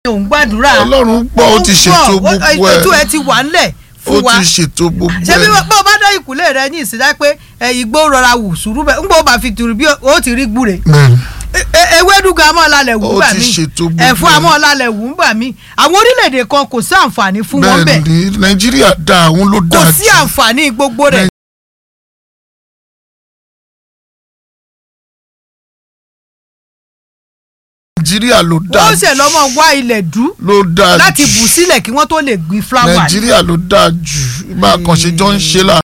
òun gbàdúrà ọlọ́run gbọ́ ó ti ṣètò gbogbo ẹ̀ ètò ẹ ti wà ńlẹ̀ ó fún wa ti ṣètò gbogbo ṣé bí ẹ̀ bó o bá dá ìkúlẹ̀ rẹ ní ìsìnká pé ẹ, igbó rọra wù sùúrù bẹ́ẹ̀ ń gbọ́ bá fi tùrù bí ó ti rí gbúre bẹ́ẹ̀ni E- e- ewédú gan amọ́ ọ̀làlẹ̀ wù Ó gbà ti mí ṣètò gbogbo ẹ̀fọ́ ẹ̀. amọ́ ọ̀làlẹ̀ wù gbà mí àwọn orílẹ̀-èdè kan kò sí àǹfààní fún wọn bẹ́ẹ̀ bẹ́ẹ̀ni nàìjíríà dá àwọn ló kò dáa sí jù àǹfààní gbogbo rẹ̀ nàìjíríà ló dáa wọ́n ṣẹ̀ lọ́mọ wá ilẹ̀ dú ló dáa láti jù bù sílẹ̀ kí wọ́n tó lè gbin fúláwà ní. nàìjíríà ló dáa jù bá a kàn ṣe jọ ń ṣe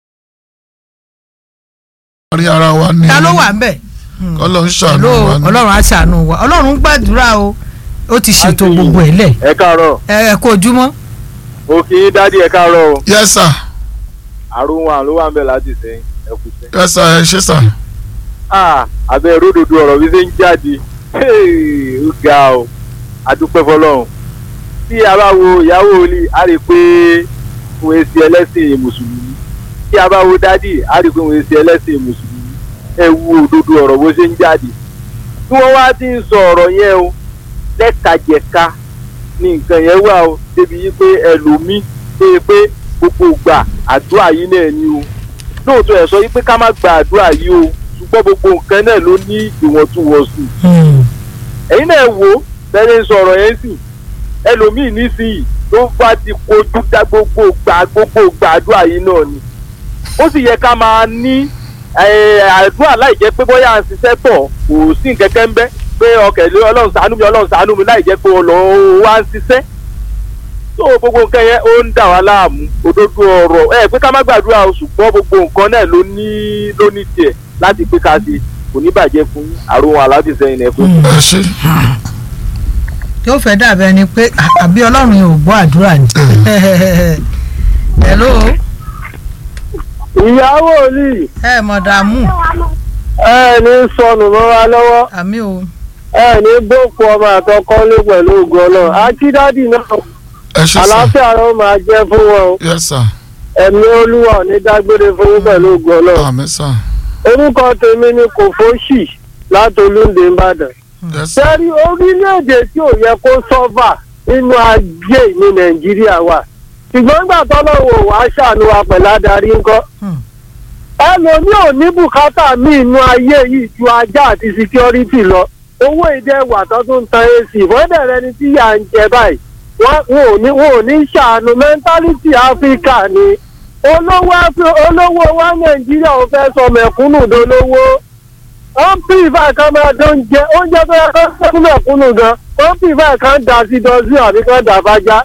láàrin ara wa ni ta ló wà ń bẹ̀. ọlọ́run ṣàánú Hello, wa ni ọlọ́run á ṣàánú wa ọlọ́run gbàdúrà o ó ti ṣètò Àǹtí. gbogbo ẹ̀ lẹ̀ ẹ káàárọ̀ ẹ ẹ kó ojúmọ́ mo kì í dádì ẹ káàárọ̀ o yes sir àrùn wa ló wà ń bẹ láti sẹ́yìn ẹ kú sẹ́yìn. yes sir ẹ ṣe sir ah abẹ́ ródòdó ọ̀rọ̀ bí ṣe ń jáde Hey, ó ga o adúpẹ́ fọlọ́run tí a bá wo ìyàwó olè a rí i pé òun èsì ẹlẹ́sìn mùsùlùmí tí a bá wo dádì a rí i pé òun èsì ẹlẹ́sìn mùsùlùmí ẹ wo òdodo ọ̀rọ̀ bó ṣe ń jáde tí wọ́n wá ti ń sọ ọ̀rọ̀ yẹn o lẹ́kajẹ̀ka ni nǹkan yẹn wà o débi yí pé ẹlòmíì pé pé gbogbo gbà àdúrà yìí náà ni o lóòótọ́ ẹ̀ sọ yí pé ká má gba àdúrà yìí o ṣùgbọ́n gbogbo nǹkan náà ló ní ìwọ̀ntúnwọ̀nsì ẹ̀yin náà wò ó bẹ́ẹ̀ ń sọ̀rọ̀ yẹn sì ẹlòmíì nísìnyí ló bá ti kojú dá gbogbo gbà gbogbo gbàdúrà yìí náà ni ó sì yẹ ká máa ní eh, àdúrà láì jẹ́ pé bóyá à ń ṣiṣẹ́ tọ̀ kò sí nǹkan kan ń bẹ́ pé ọkẹ́ lé ọlọ́run ṣàánú mi ọlọ́run ṣàánú mi láì jẹ́ pé ọlọ́run wá ń ṣiṣẹ́ tó gbogbo nǹkan yẹn ó ń dà wá láàmú òdodo ọ̀rọ̀ ẹ pé ká má gbàdúrà o ṣùgbọ́n gbogbo nǹkan náà ló ní ló ní tiẹ̀ láti pé ká ṣe kò ní bàjẹ́ fún yín àrùn aláàbìsẹ́yìn ẹ̀ fún ẹ ṣe yóò fẹ́ dàbẹ́ ni pé à- àbí ọlọ́run yóò gbọ́ àdúrà ni. hello ìyàwó olì ẹ mọ̀ dààmú ẹ ní sọnù mọ́ wa lọ́wọ́ àmì o ẹ ní gbókù ọmọ àtọkọ́lé pẹ̀lú ògùn ọlọ́run akídádì náà ẹ ṣe sir àlàáfíà ló máa jẹ́ fún wọn o. yes sir ẹ̀mí olúwa ò ní dágbére fún yín pẹ̀lú ògùn ọlọ́run. àmín sir orúkọ tèmi ni kòfóṣì láti olúndé ìbàdàn. yes sir sẹ́rí orílẹ̀-èdè tí ò yẹ kó sọ́fà nínú ajé ní nàìjíríà wà ṣùgbọ́n nígbà tọ́lọ́wọ́ wàá ṣàánú wa pẹ̀lú adarí ńkọ́. Hmm. ẹlòmí ò ní bùkátà míì inú ayé yìí ju ajá àti síkírọ́rìtì lọ owó ìdẹ́wà tó tún tan ac fọ́dẹ̀rẹ́ ni tí yà ń jẹ báyìí wọ́n wọn ò ní wọn ò ní ṣàánú mẹ́ńtálítì áfíríkà ni olówó Afri- olówó wa nàìjíríà ò fẹ́ sọ mẹ̀kúnnù dolówó wọ́n pìfà kan máa dán jẹ oúnjẹ tó yẹ kó sẹ́kún mẹ̀kúnnù gan wọ́n pìfà kan dà sí dọ́sí àbí kan dà fájá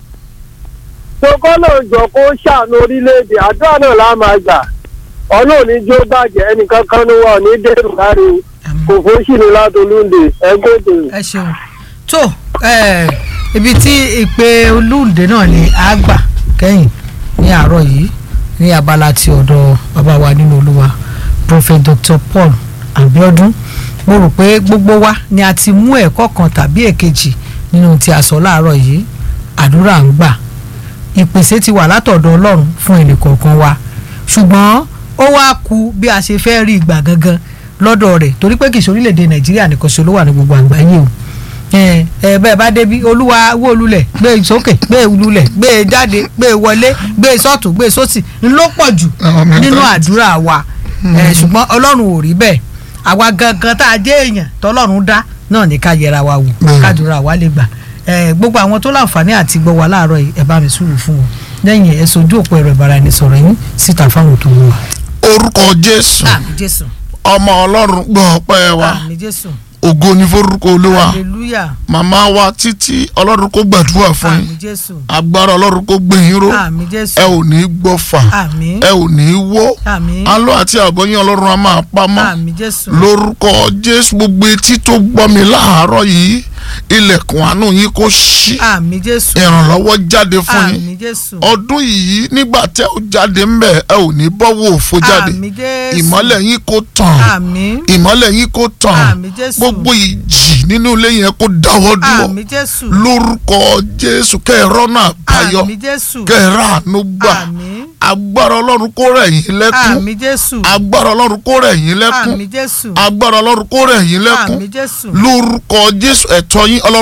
tokọ́ ló ń jọ kó ṣàánú orílẹ̀-èdè àdúrà náà lá máa gbà ọlọ́run ní jó bàjẹ́ ẹnìkan kan ní wa ò ní dẹ́rù láre àmì kò fún sí ni látolúndé ẹgbẹ́ òdòdó. ẹ ṣeun tó ẹ, ibi tí ìpè olóòdè náà ni a gbà kẹ́yìn ní àárọ̀ yìí ní abala ti ọ̀dọ̀ bàbá wa nínú olúwa prophet dr paul abiodun mo rò pé gbogbo wa ni a ti mú ẹ̀kọ́ kan tàbí èkejì nínú tí a sọ láàárọ̀ yìí àdúrà ń gbà ìpèsè ti wà látọ̀dọ̀ ọlọ́run fún ẹnì kọ̀ọ̀kan wa ṣùgbọ́n ó wá ku bí a ṣe fẹ́ rí ìgbà gangan lọ́dọ̀ rẹ̀ torí pé kìí ṣe orílẹ̀-èdè nàìjíríà nìkan ṣe ló wà ní gbogbo àgbáyé o ẹ ẹ bẹ́ẹ̀ bá débi olúwa wó lulẹ̀ gbé e sókè gbé e lulẹ̀ gbé e jáde gbé e wọlé gbé e sọ́tún gbé e sósì ń ló pọ̀ jù Àwọn mẹ́ta. nínú àdúrà wa ẹ ṣùgbọ́n ọlọ́run ò rí bẹ́ẹ̀ àwa gangan tá a jẹ́ èèyàn tọ́lọ́run dá náà ní ká yẹra wa wò Bẹ́ẹ̀. kádùrà wa lè gbà ẹ gbogbo àwọn tó láǹfààní àti gbọ́ wa láàárọ̀ yìí ẹ bá mi sùúrù fún wọn lẹ́yìn ẹ sojú òpó ẹ̀rọ ìbáraẹnisọ̀rọ̀ yín síta fáwọn tó wù wá. orúkọ jésù àmì jésù ọmọ ọlọ́run gbọ́ ọpẹ́ wa àmì jésù ògo ní forúkọ olúwa hallelujah màmá wa títí ọlọ́run kó gbàdúrà fún àmì yín jésù agbára ọlọ́run kó gbé yín ró àmì jésù ẹ ò ní gbọ́fà àmì ẹ ò ní wó àmì alọ́ àti àbọ̀yìn ọlọ́run a máa pamọ́ àmì jésù lórúkọ jésù gbogbo etí tó gbọ́ mi láàárọ̀ yìí ilẹ̀kùn àánú yín kó ṣí àmì jésù ìrànlọ́wọ́ jáde fún yín àmì jésù ọdún yìí nígbà tẹ́ ò jáde ń bẹ̀ ẹ ò ní bọ́wọ́ òfo jáde àmì jésù ìmọ́lẹ̀ yín kó tàn àmì ìmọ́lẹ̀ yín kó tàn àmì jésù gbogbo ìjì nínú ilé yẹn kó dáwọ́ dúró àmì jésù lórúkọ jésù kẹ́ ẹ rọ́nà àbáyọ àmì jésù kẹ́ ẹ ráàánú gbà àmì agbára ọlọ́run kó rẹ̀ yín lẹ́kún àmì jésù agbára ọlọ́run kó rẹ̀ yín lẹ́kún àmì jésù agbára ọlọ́run kó rẹ̀ yín lẹ́kún àmì jésù lórúkọ jésù ẹ̀tọ́ yín ọlọ́run.